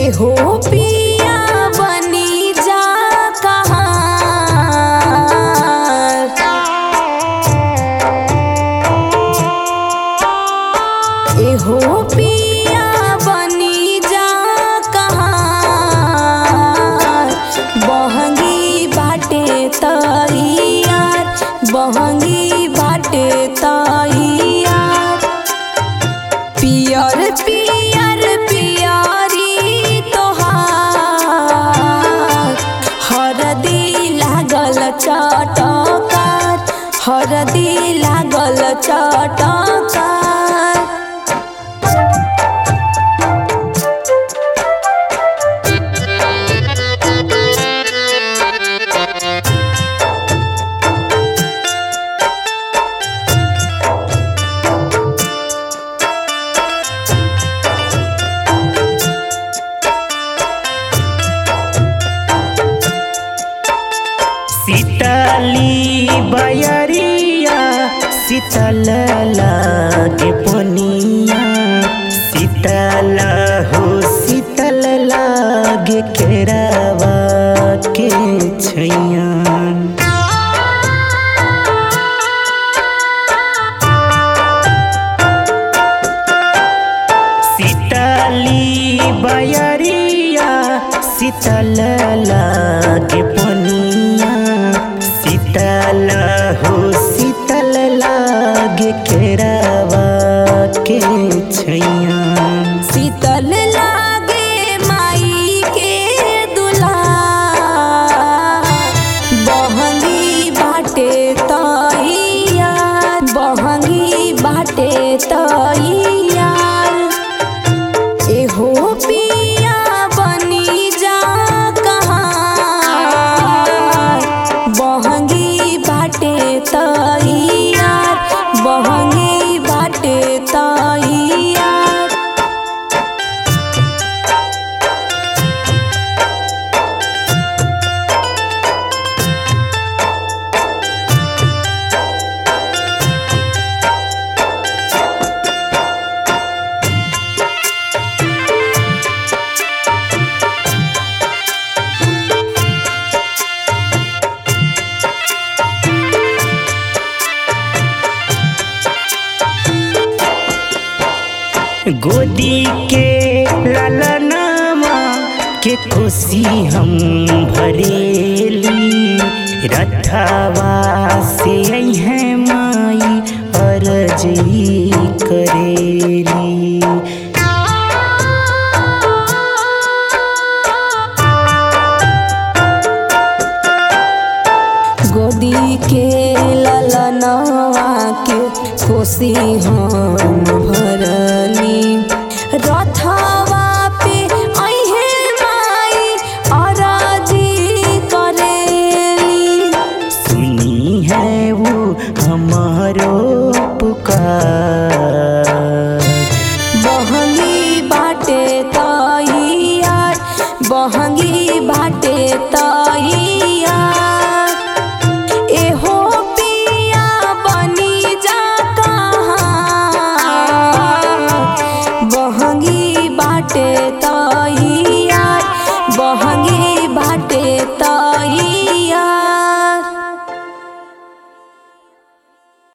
एहो पिया बनी जा कहाँ एहो पिया बनी जा कहाँ बहंगी बाटे तैयार बहंगी बाटे तैयार पियर पियर पियरी तोहार हरदी लागल चटकार हरदी लागल चटकार सीतली बयरिया शीतल लागे पनिया शीतल हो शीतल लागे केरावा के छैया शीतली बयरिया शीतल लागे पनिया शीतल हो शीतल लागे केरावा के छैया शीतल लागे माई के दुलार बहंगी बाटे तैयार बहंगी बाटे तैयार एहो पिया बनी जा कहाँ बहंगी बाटे तैयार बहंगी बाटे तैयार गोदी के ललनामा के खुशी हम भरेली रथवा से है माई अर्जी करेली गोदी के ललनवा के कोसी हम भरली रथवा पे अहे माई अराजी करेली सुनी है वो हमारो पुकार बहंगी बाटे तैयार बहंगी बाटे तैयार